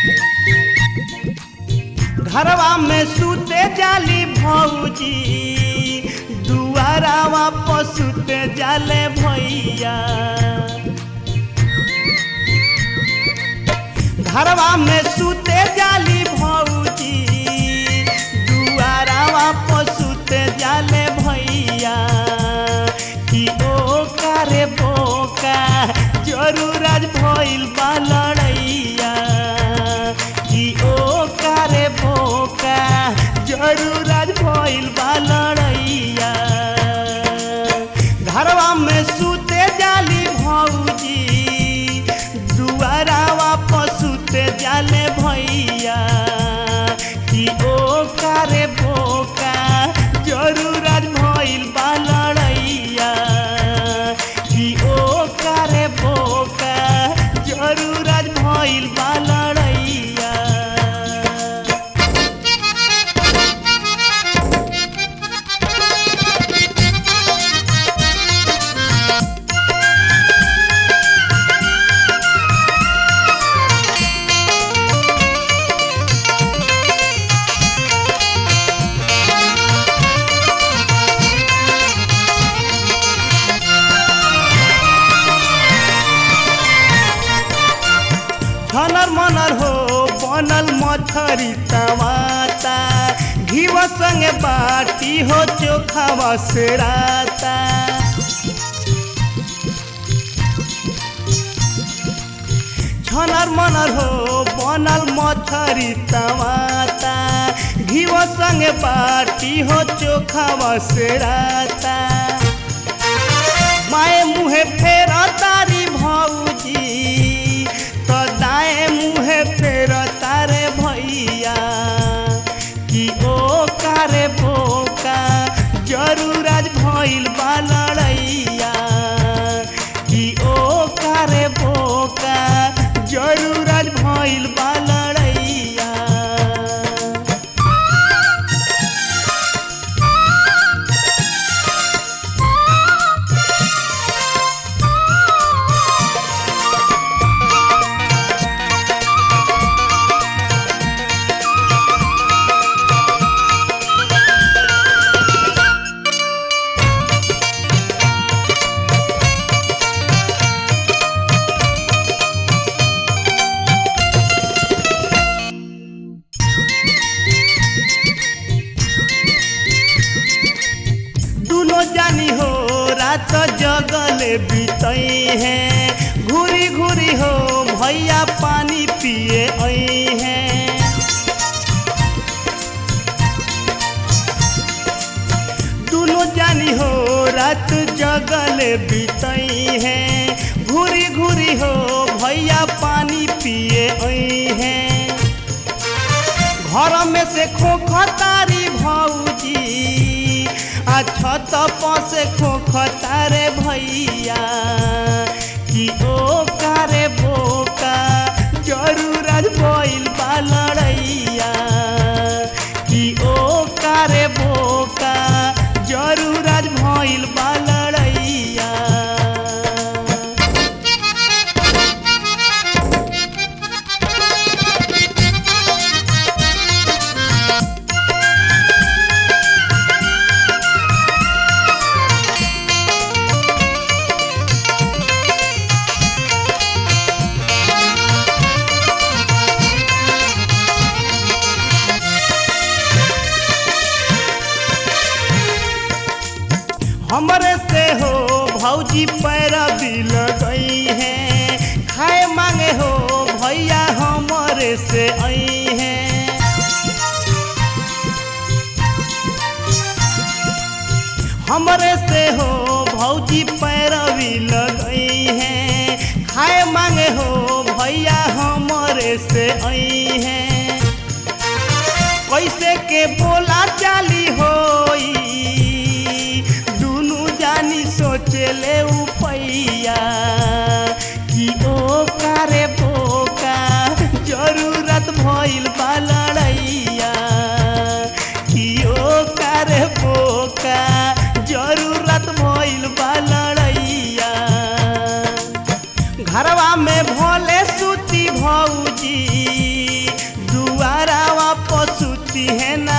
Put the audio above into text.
घरवा में सूते जाली भौजी दुआरावा पर सूते जाले भैया घरवा में सूते जाली भौजी दुआरावा पर सूते जाले भैया कि ओ कारे बोका जरूर आज भइल बा लड़ैया कि ओ कारे बोका जरूर आज भइल बा लड़ैया घरवा में सूते जाली भौजी दुआरावा पर सूते जाले भैया कि ओ कारे बोका जरूर आज भइल बा लड़ैया कि ओ कारे बोका जरूर आज भइल बा लड़ैया छनर मनर हो बनल मथरी तवाता घीव संगे बाटी हो चोखा से राता छनर मनर हो बनल मथरी तवाता घीव संगे बाटी हो चोखा से राता माए मुहे फेर तारी भौजी तो दाए मुहे फेर तारे भैया कि ओ कारे बोका जरूर आज भइल बा लड़ैया कि ओ कारे बोका जरूर आज भइल बा लड़ैया दुनो जानी हो रात जगले बीतई है घूरी घूरी हो भैया पानी पिए आई है दुनो जानी हो रात जगले बीतई है घूरी घूरी हो भैया पानी पिए आई है घर में से खोखतारी भौजी आ छत पर से खोखतारे भैया कि ओ कारे बोका जरूर आज भइल बा लड़ैया कि ओ कारे बोका जरूर आज भइल बा लड़ैया हमरे से हो भौजी पैरा दिल गई है खाए मांगे हो भैया हमरे से आई है हमरे से हो भौजी पैरवी लगई है खाए मांगे हो भैया हमरे से आई है कैसे के बोला चाली होई दुनु जानी सोचले उपैया कि ओ कारे बोका जरूरत भइल बा लड़ैया कि ओ कारे बोका जरूरत भइल बा लड़ैया घरवा में भोले सूती भौजी दिहे ना